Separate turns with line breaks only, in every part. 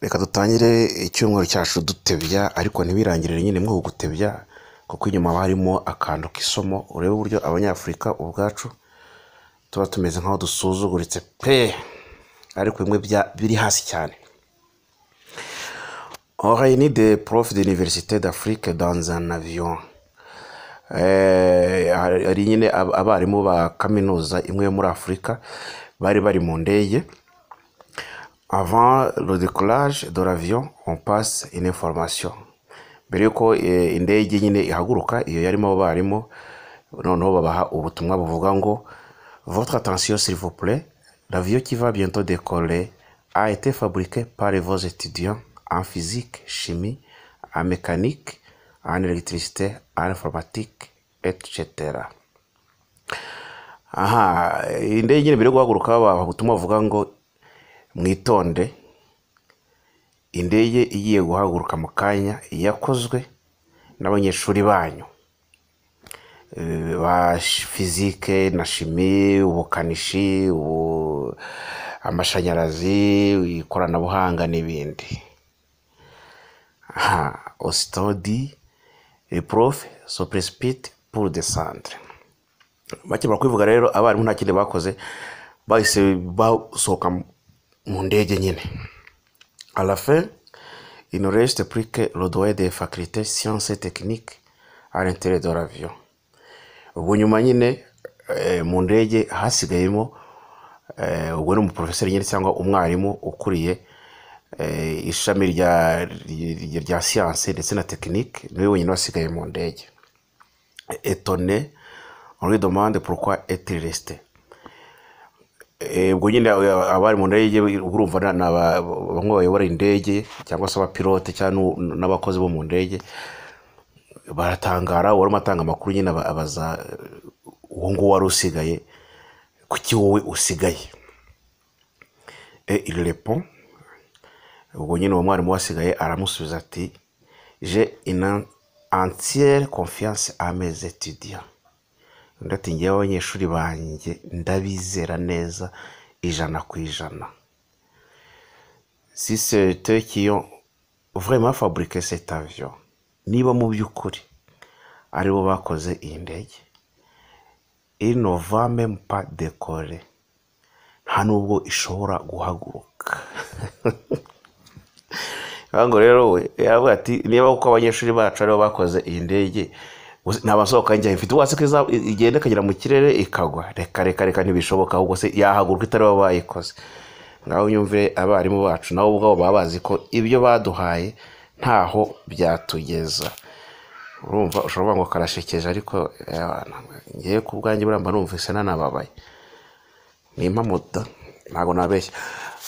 reka dutangire icyumweru cyacu dutebya ariko ntibirangirire nyine muri uku gutebya kuko inyuma haba harimo akantu k'isomo urebe uburyo abanyafurika ubwacu tuba tumeze nk'aho dusuzuguritse pe ariko bimwe bya- biri hasi cyane orayini de porofe de iniverisite d'afurike danza na viyon hari nyine ab- abarimu ba kaminuza imwe yo muri afurika bari bari mu ndege Avant le décollage de l'avion, on passe une information. Mbere y'uko eh, indege nyine ihaguruka iyo yarimo abarimu noneho babaha ubutumwa buvuga ngo votre attention s'il vous plaît, l'avion qui va bientôt décoller a été fabriqué par vos étudiants en physique, chimie, en mécanique, en électricité, en informatique, etc. Aha, indege nyine mbere yo guhaguruka babaha ubutumwa buvuga ngo mwitonde indege igiye guhaguruka mu kanya yakozwe n'abanyeshuri banyu Eh, ba sh- fizike na shimi ubukanishi ubu- amashanyarazi ikoranabuhanga n'ibindi ha ositodi porofe sopesipiti puru de santire bakimara kubivuga rero abarimu nta kindi bakoze bahise basohoka mu- mu ndege nyine À la fin, il ne reste plus que le doigt des facultés sciences et techniques à l'intérieur de l'avion. Ubwo nyuma nyine eh, mu ndege hasigayemo eh, ubwo ni umuporofeseri nyine cyangwa umwarimu ukuriye eh, ishami rya, rya, rya siyanse ndetse na tekinike niwe wenyine wasigaye mu ndege. Etone, on lui demande pourquoi est-il resté. Eh, ubwo nyine aba- abari mu ndege urumva na- ni aba- bamwe bayobora indege cyangwa se abapilote cyangwa n'u- n'abakozi bo mu ndege baratangara uwari atanga amakuru nyine aba- abaza eh, uwo nguwo wari usigaye kuki wowe usigaye Eh, il répond ubwo nyine uwo mwarimu wasigaye aramusubiza ati j'ai une entière confiance à mes étudiants undi ati ngewe abanyeshuri banjye ndabizera neza ijana ku ijana si c'est eux qui ont vraiment fabriqué cet avion niba mu by'ukuri aribo bakoze iyi ndege il ne va même pas décoller nta nubwo ishobora guhaguruka ngo rero we yavuga ati niba kuko abanyeshuri bacu aribo bakoze iyi ndege gusa nta basohoka njyayo ifite ubwatsi ko iza- igenda ikagera mu kirere ikagwa reka reka reka ntibishoboka ahubwo se yahaguruka itari bo bayikoze ngaho nyumvire abarimu bacu nabo ubwabo baba bazi ko ibyo baduhaye ntaho byatugeza urumva ushobora kuvuga ngo karashekeje ariko ngewe ku bwanjye buramba numvise nanababaye ni impamuta ntabwo nabeshya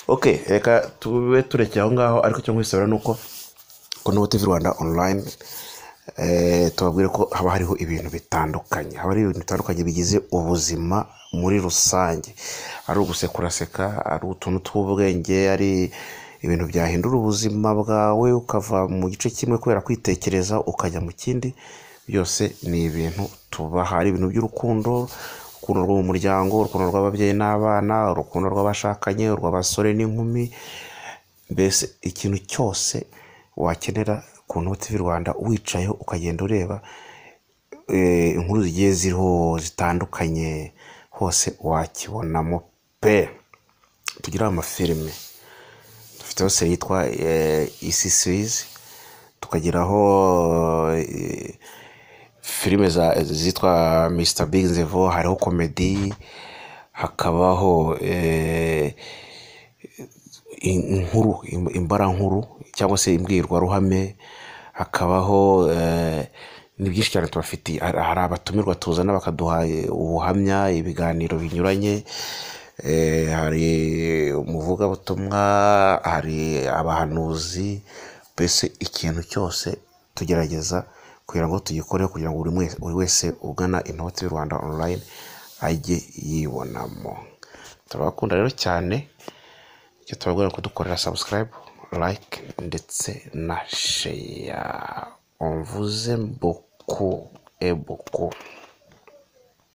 ok reka tube turekeye aho ngaho ariko icyo nkwisabira ni uko kuri Note TV Rwanda online eh, tubabwire ko haba hariho ibintu bitandukanye haba hariho ibintu bitandukanye bigize ubuzima muri rusange ari ugusekuraseka ari utuntu tw'ubwenge ari ibintu byahindura ubuzima bwawe ukava mu gice kimwe kubera kwitekereza ukajya mu kindi byose ni ibintu tubaha ari ibintu by'urukundo urukundo rwo mu muryango urukundo rw'ababyeyi n'abana urukundo rw'abashakanye urw'abasore n'inkumi mbese ikintu cyose wakenera ku noti y'u rwanda wicayeho ukagenda ureba eh, inkuru zigiye ziriho zitandukanye hose wakibonamo pe tugira amafilime dufiteho seri yitwa eh, isi suwizi tukagiraho eh, filime za- zitwa Mr Big Nzevo hariho komedi hakabaho eh, in- inkuru im- imbara nkuru cyangwa se imbwirwaruhame hakabaho eh, ni byinshi cyane tubafitiye hari hari abatumirwa tuzana bakaduha eh, ubuhamya ibiganiro binyuranye eh, hari umuvugabutumwa hari abahanuzi mbese ikintu cyose tugerageza kugira ngo tugikoreho kugira ngo buri mwe- buri wese ugana inoti y'u rwanda online ajye yibonamo turabakunda rero cyane icyo tubabwira ni kudukorera subscribe like ndetse na sheya mvuze buku ebuku